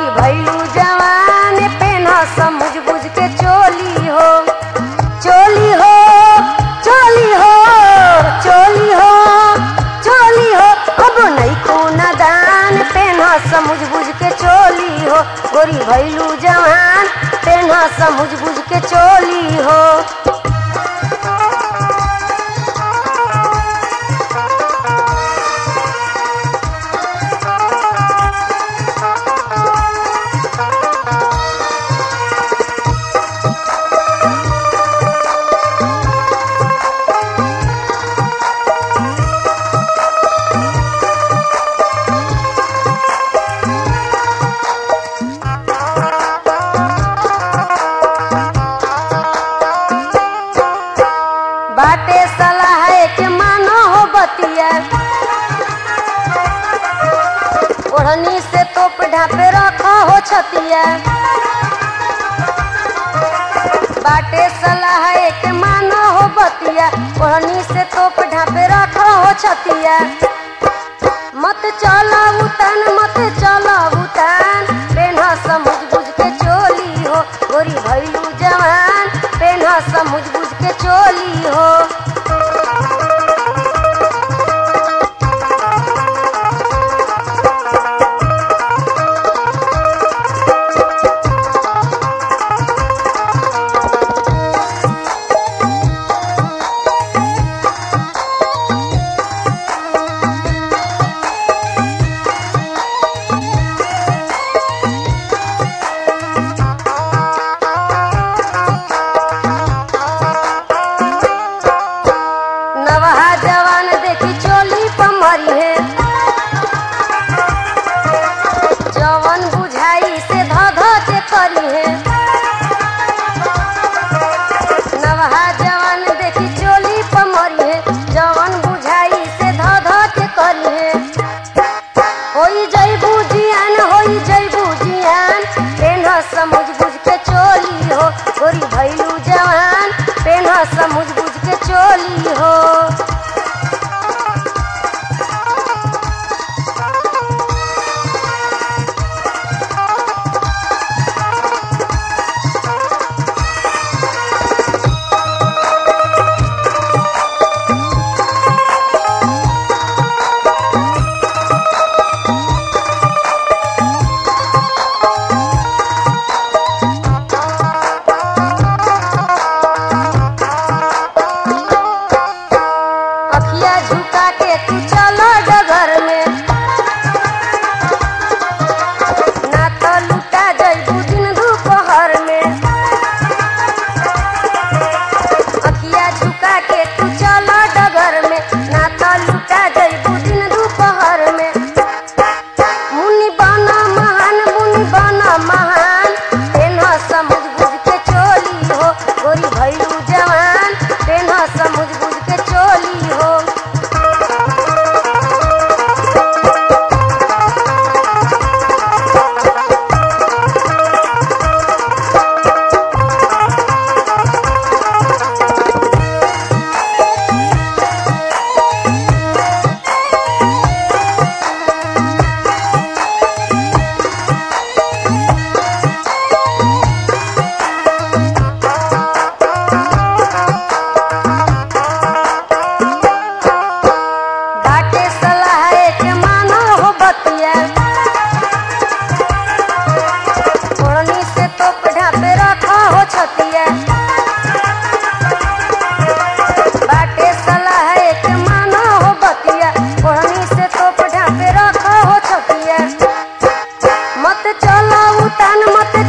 भैलू जवान पेना समझ बुझ के चोली हो चोली हो चोली हो चोली हो चोली हो अब नहीं खूना दान पेना समझ बुझ के चोली हो गोरी भैलू जवान पेना समझ बुझ के चोली हो बाटे सलाह के मानो हो बतिया ओढ़नी से तोप ढापे रखो हो छतिया बाटे सलाह के मानो हो बतिया ओढ़नी से तोप ढापे रखो हो छतिया मत चला उतान मत चला उतान पेन्हा समझ बुझ के चोली हो गोरी भैलू जवान पेन्हा समझ बुझ के चोली हो नवहा जवान देखी चोली पमरी है जवन बुझाई से ध ध के करी है नवहा जवान देखी चोली पमरी है जवन बुझाई से ध ध के करी है होई जैबू जियान होई जैबू जियान पेन्ह समझ बुझ के चोली हो गोरी भैलू जवान पेन्ह समझ बुझ के चोली हो अखिया झुका के तू चलो डगर में ना तो लुटा जइबू दिन दोपहर में अखिया झुका के तू चलो डगर में ना तो लुटा जइबू दिन दोपहर में मुनि बना महान मुनि बना महान तेना समझ बुझ के चोली हो गोरी भैलू जवान तेना समझ बुझ के चोली हो बाटे सलाह के मानो हो बतिया ओढ़नी से तोप ढापे रखो हो छतिया बाटे सलाह के मानो हो बतिया ओढ़नी से तोप ढापे रखो हो छतिया मत चला उतान मत